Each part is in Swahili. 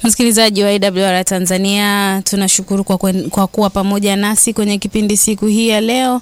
Msikilizaji wa AWR Tanzania, tunashukuru kwa, kwen, kwa kuwa pamoja nasi kwenye kipindi siku hii ya leo,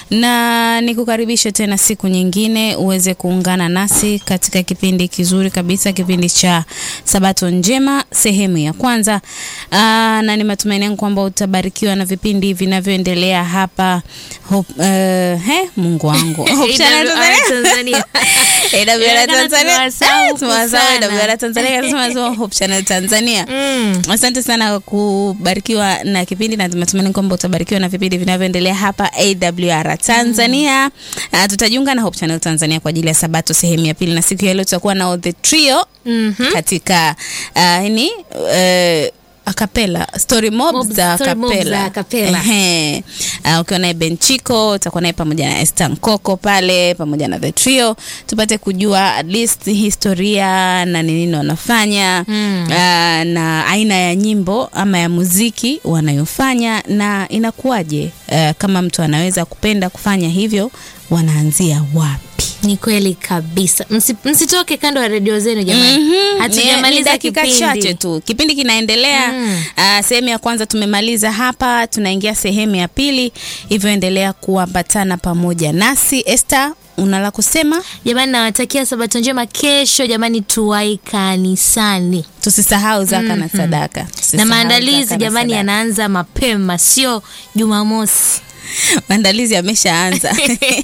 na nikukaribishe tena siku nyingine uweze kuungana nasi katika kipindi kizuri kabisa, kipindi cha Sabato Njema sehemu ya kwanza. Aa, na ni matumaini yangu kwamba utabarikiwa na vipindi vinavyoendelea hapa Hope, uh, he, Mungu wangu Hope Channel Tanzania. AWR Tanzania. Tumewasahau AWR Tanzania, tunasema Hope Channel Tanzania. Mm. Asante sana kubarikiwa na kipindi na matumaini kwamba utabarikiwa na vipindi vinavyoendelea hapa AWR Tanzania. Uh, tutajiunga na Hope Channel Tanzania kwa ajili ya Sabato sehemu ya pili, na siku ya leo tutakuwa na The Trio Mhm. katika uh, ni uh, akapela story mob Mob- za story mob akapela za acapella. Ehe. Uh, ukiwa naye Benchiko utakuwa naye pamoja na Esther Nkoko pale pamoja na the trio tupate kujua at least historia na ni nini wanafanya Mm. uh, na aina ya nyimbo ama ya muziki wanayofanya na inakuwaje uh, kama mtu anaweza kupenda kufanya hivyo wanaanzia wapi Ni kweli kabisa. Msi, msitoke kando ya redio zenu jamani. Mhm. Ni- ni Hatujamaliza dakika kipindi. chache tu, kipindi kinaendelea. Mm. Ah, sehemu ya kwanza tumemaliza hapa, tunaingia sehemu ya pili, hivyo endelea kuambatana pamoja nasi. Esther, una la kusema? Jamani, nawatakia sabato njema. Kesho jamani, tuwai kanisani Tusisahau zaka na sadaka, na Tusisahau maandalizi zaka na jamani sadaka. yanaanza mapema, sio Jumamosi, maandalizi yameshaanza.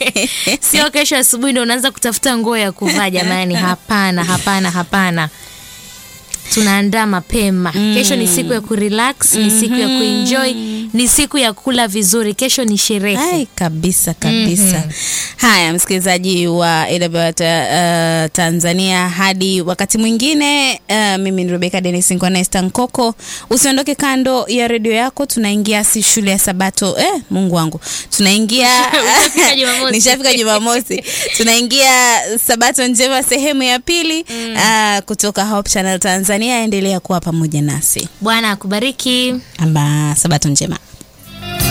sio kesho asubuhi ndo unaanza kutafuta nguo ya kuvaa jamani. Hapana, hapana, hapana, tunaandaa mapema. Kesho ni siku ya kurelax, ni siku ya kuenjoy, ni siku ya kula vizuri. Kesho ni sherehe. Hai, kabisa kabisa. Haya, msikilizaji wa AWR ta- uh, Tanzania, hadi wakati mwingine. Uh, mimi ni Rebecca Dennis Nkwana Esther Nkoko. Usiondoke kando ya redio yako, tunaingia si shule ya Sabato. Eh, Mungu wangu, tunaingia Ushafika Jumamosi. nishafika Jumamosi, tunaingia Sabato njema sehemu ya pili uh, kutoka Hope Channel Tanzania. Endelea kuwa pamoja nasi Bwana akubariki. amba Sabato njema.